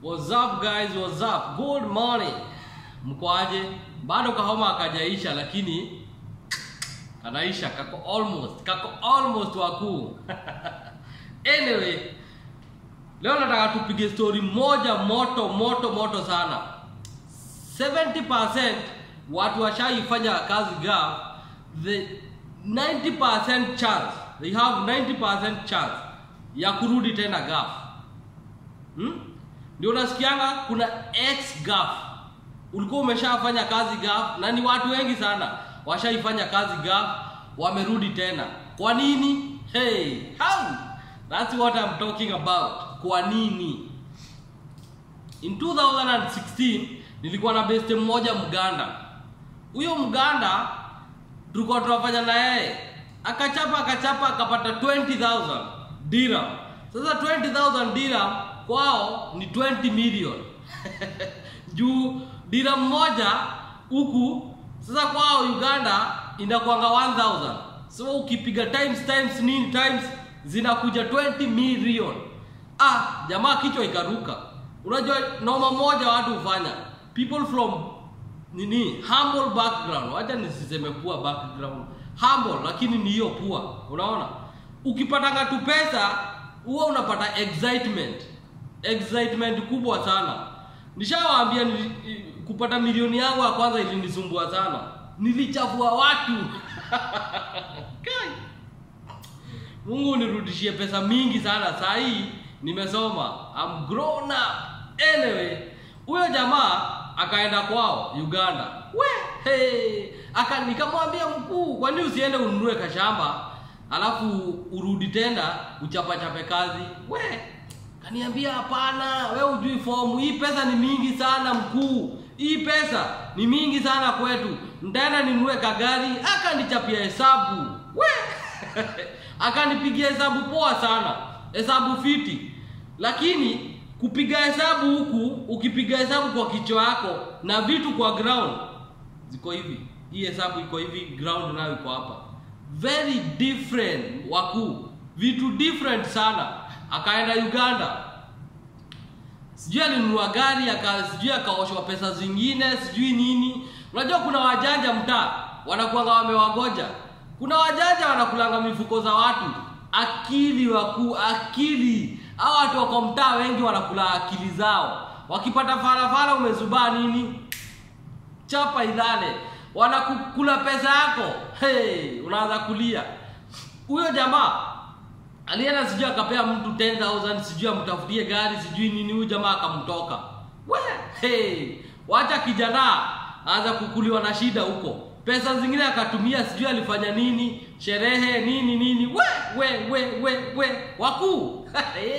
What's up guys? What's up? Good morning. Mkoaje? Bado kahoma akajaisha lakini kanaisha kako almost kako almost wakuu. anyway, leo nataka tupige story moja moto moto moto sana. 70% watu washaifanya kazi gaf, the 90% chance, they have 90% chance ya kurudi tena gaf. Hmm? Ndio unasikianga kuna ex gaf. Ulikuwa umeshafanya kazi gaf na ni watu wengi sana washaifanya kazi gaf wamerudi tena. Kwa nini? Hey, how? That's what I'm talking about. Kwa nini? In 2016 nilikuwa na beste mmoja Mganda. Huyo Mganda tulikuwa tunafanya na yeye, akachapa akachapa akapata 20000 dirham. Sasa 20000 dirham kwao ni 20 million juu dirham moja huku sasa kwao Uganda inakuanga 1000 so ukipiga times times nini times zinakuja 20 million. Ah, jamaa kichwa ikaruka. Unajua noma moja watu hufanya people from nini humble background, wacha nisiseme poor background, humble lakini ni hiyo poor. Unaona, ukipatanga tu pesa huwa unapata excitement, excitement kubwa sana. Nishawaambia nili, kupata milioni yangu ya kwanza ilinisumbua sana, nilichafua watu Kai. Mungu unirudishie pesa mingi sana. Saa hii nimesoma, I'm grown up. Anyway, huyo jamaa akaenda kwao Uganda. We, hey. Aka nikamwambia mkuu, kwa nini usiende ununue kashamba alafu urudi tena uchapachape kazi? We, kaniambia hapana, we ujui fomu hii, pesa ni mingi sana mkuu, hii pesa ni mingi sana kwetu, ntaenda ninunue kagari. Akanichapia hesabu we akanipigia hesabu poa sana, hesabu fiti, lakini kupiga hesabu huku, ukipiga hesabu kwa kichwa yako na vitu kwa ground ziko hivi, hii hesabu iko hivi, ground nayo iko hapa, very different wakuu, vitu different sana. Akaenda Uganda, sijui alinunua gari aka, sijui akaoshwa pesa zingine, sijui nini. Unajua kuna wajanja mtaa wanakuanga wamewagoja kuna wajanja wanakulanga mifuko za watu. Akili wakuu, akili. Hao watu wako mtaa wengi wanakula akili zao. Wakipata farafara umezubaa nini, chapa ilale, wanakukula pesa yako. Hey, unaanza kulia. Huyo jamaa alienda sijui akapea mtu 10000 sijui amtafutie gari sijui nini, huyu jamaa akamtoka. We, hey, wacha kijana aanza kukuliwa na shida huko pesa zingine akatumia sijui alifanya nini sherehe nini nini we we we we we wakuu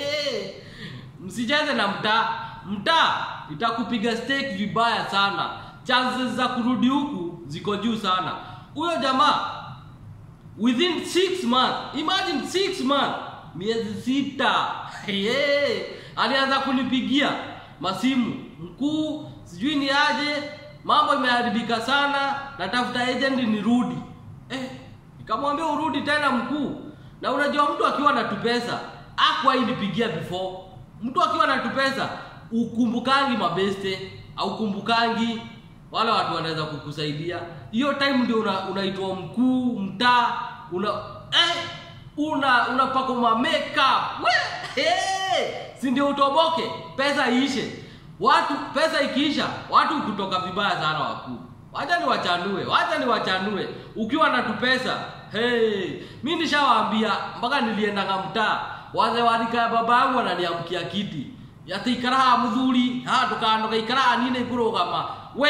msicheze na mtaa mtaa itakupiga stake vibaya sana chances za kurudi huku ziko juu sana huyo jamaa within six months imagine six months miezi sita yeah. alianza kunipigia masimu mkuu sijui ni aje mambo imeharibika sana, natafuta agent nirudi. Eh, nikamwambia urudi tena mkuu. Na unajua mtu akiwa na tupesa akwa inipigia before. Mtu akiwa na tupesa ukumbukangi mabeste au kumbukangi wale watu wanaweza kukusaidia. Hiyo time ndio unaitwa una mkuu mtaa una eh, una unapaka ma makeup. We, hey, si ndio utoboke, pesa iishe watu pesa ikiisha watu kutoka vibaya sana wakuu wacha ni wachanue wacha ni wachanue ukiwa na tupesa hey, mi nishawaambia mpaka niliendanga mtaa wazee warika ya baba yangu wananiamkia kiti ati ikaraha mthuri ha tukandoka ikaraha nine kurugama we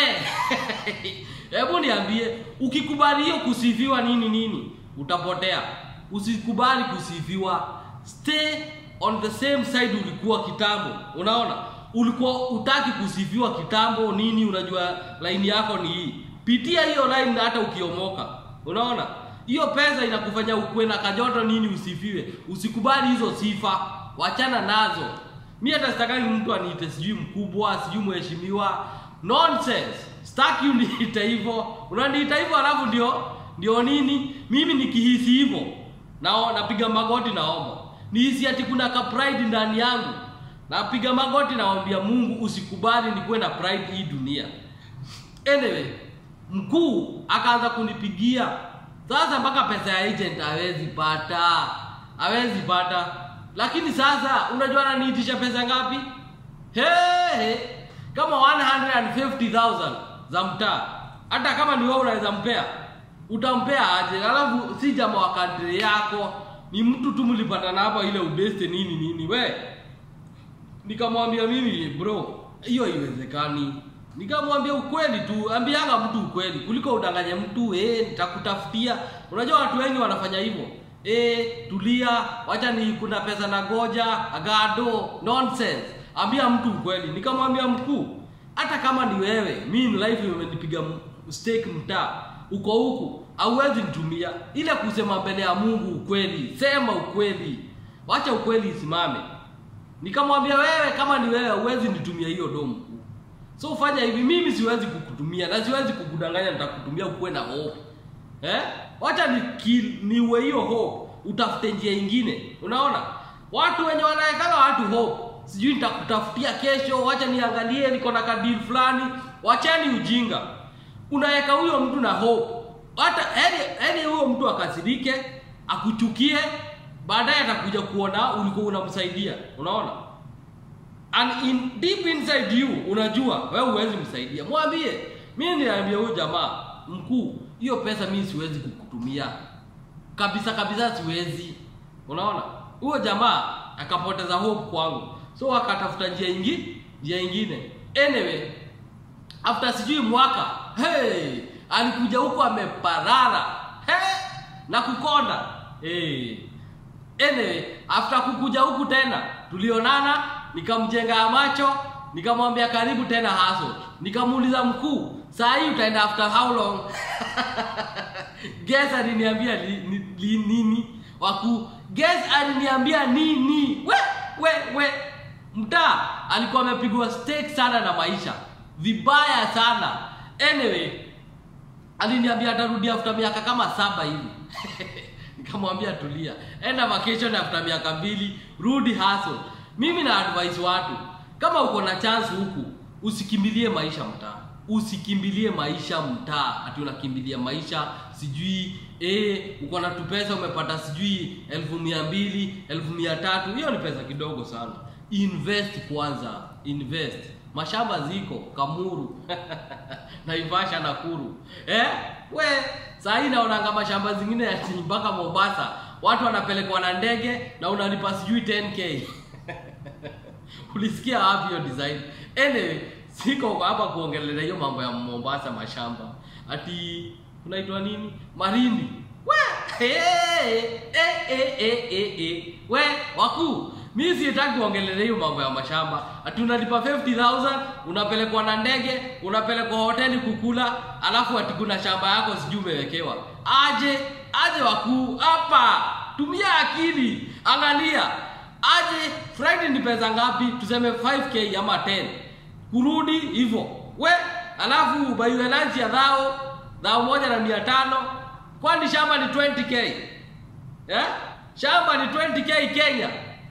hebu niambie ukikubali hiyo kusifiwa nini nini utapotea usikubali kusifiwa stay on the same side ulikuwa kitambo unaona ulikuwa utaki kusifiwa kitambo nini, unajua laini yako ni hii, pitia hiyo line hata ukiomoka. Unaona hiyo pesa inakufanya ukuwe na kajoto nini, usifiwe. Usikubali hizo sifa, wachana nazo. Mi hata sitaki mtu aniite sijui mkubwa sijui mheshimiwa, nonsense. Sitaki uniite hivyo, unaniita hivyo alafu ndio ndio nini, mimi nikihisi hivyo na napiga magoti naomba nihisi ati kuna ka pride ndani yangu napiga magoti nawambia mungu usikubali nikuwe na pride hii dunia anyway mkuu akaanza kunipigia sasa mpaka pesa ya agent hawezi pata hawezi pata lakini sasa unajua ananiitisha pesa ngapi hey, hey. kama 150000 za mtaa hata kama ni wewe unaweza mpea utampea aje alafu si jamaa wa kadri yako ni mtu tu mlipatana hapa ile ubeste nini nini we nikamwambia mimi bro hiyo haiwezekani nikamwambia ukweli tu ambianga mtu ukweli kuliko udanganye mtu eh nitakutafutia unajua watu wengi wanafanya hivyo eh tulia wacha ni kuna pesa na goja agado nonsense ambia mtu ukweli nikamwambia mkuu hata kama ni wewe mi in life imenipiga stake mtaa uko huku hauwezi nitumia ile kusema mbele ya mungu ukweli sema ukweli wacha ukweli isimame nikamwambia wewe kama ni wewe huwezi nitumia hiyo domu so fanya hivi mimi siwezi kukutumia na siwezi kukudanganya nitakutumia ukuwe na hope eh? wacha ni niue hiyo hope utafute njia ingine unaona watu wenye wanawekana watu hope sijui nitakutafutia kesho wacha niangalie niko na kadili fulani wachani ujinga unaweka huyo mtu na hope hata yani huyo mtu akasirike akuchukie baadaye atakuja kuona ulikuwa unamsaidia unaona and in deep inside you unajua wewe huwezi msaidia mwambie mimi niambia huyu jamaa mkuu hiyo pesa mimi siwezi kukutumia kabisa kabisa siwezi unaona huyo jamaa akapoteza hope kwangu so akatafuta njia ingi njia ingine anyway after sijui mwaka hey, alikuja huko ameparara hey, na kukonda hey. anyway after kukuja huku tena tulionana nikamjenga macho nikamwambia karibu tena haso nikamuuliza mkuu saa hii utaenda after how long guess aliniambia li, li, li, nini wakuu guess aliniambia nini we we we mtaa alikuwa amepigwa stake sana na maisha vibaya sana anyway aliniambia atarudi after miaka kama saba hivi nikamwambia tulia enda vacation after miaka mbili rudi hustle mimi na advise watu kama uko na chance huku usikimbilie maisha mtaa usikimbilie maisha mtaa ati unakimbilia maisha sijui eh, uko na tupesa umepata sijui elfu mia mbili elfu mia tatu hiyo ni pesa kidogo sana invest kwanza invest mashamba ziko kamuru naivasha nakuru eh? we sahii naonanga mashamba zingine ati mpaka mombasa watu wanapelekwa na ndege na unalipa sijui 10k ulisikia wapi hiyo design anyway siko hapa kuongelea hiyo mambo ya mombasa mashamba ati unaitwa nini marindi we hey, eh, eh, eh, eh, eh. we wakuu mi sitaki kuongelea hiyo mambo ya mashamba ati unalipa 50000 unapelekwa na ndege unapelekwa hoteli kukula alafu ati kuna shamba yako sijui umewekewa aje aje wakuu hapa tumia akili angalia aje friday ni pesa ngapi tuseme 5k ama 10 kurudi hivyo we alafu ubaiwe lunch ya dhao dhao moja na mia tano kwani shamba ni 20k eh? shamba ni 20k kenya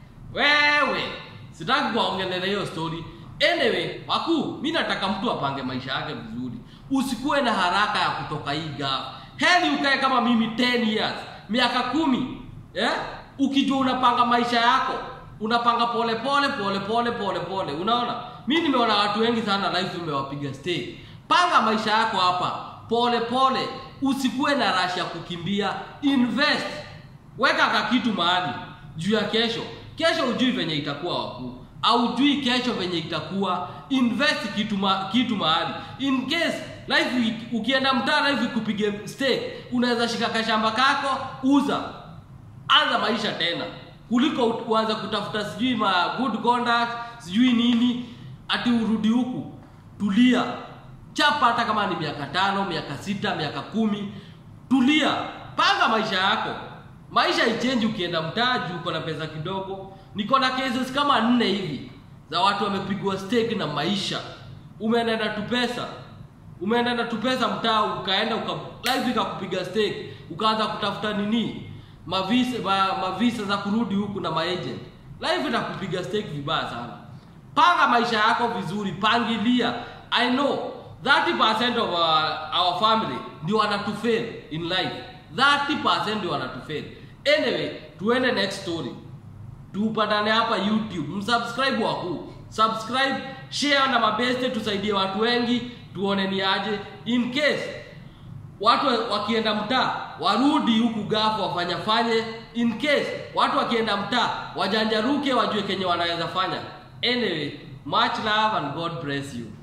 wewe sitaki kuwaongelea hiyo story anyway wakuu mi nataka mtu apange maisha yake vizuri usikuwe na haraka ya kutoka hii gaf heli ukae kama mimi 10 years miaka kumi eh? ukijua unapanga maisha yako unapanga pole pole pole pole pole pole unaona mi nimeona watu wengi sana life umewapiga stay panga maisha yako hapa pole pole usikuwe na rashi ya kukimbia invest weka kakitu mahali juu ya kesho kesho ujui venye itakuwa wakuu aujui kesho venye itakuwa invest kitu, ma, kitu mahali in case life ukienda mtaa life ikupige stake unaweza shika kashamba kako uza anza maisha tena kuliko uanze kutafuta sijui ma good conduct sijui nini ati urudi huku tulia chapa hata kama ni miaka tano miaka sita miaka kumi tulia panga maisha yako maisha ichenji ukienda mtaa juu uko na pesa kidogo niko na cases kama nne hivi za watu wamepigwa stake na maisha umeenda na tupesa umeenda na tupesa mtaa ukaenda uka, life ikakupiga stake ukaanza kutafuta nini mavisa ma, mavisa za kurudi huku na maagent life itakupiga stake vibaya sana panga maisha yako vizuri pangilia i know 30% of our, our family ndio wanatufail in life 30% ndio wanatufail anyway tuende next story tupatane hapa youtube msubscribe wakuu subscribe share na mabeste tusaidie watu wengi tuone ni aje in case watu wakienda mtaa warudi huku gafu wafanyafanye in case watu wakienda mtaa wajanjaruke wajue kenye wanaweza fanya anyway much love and god bless you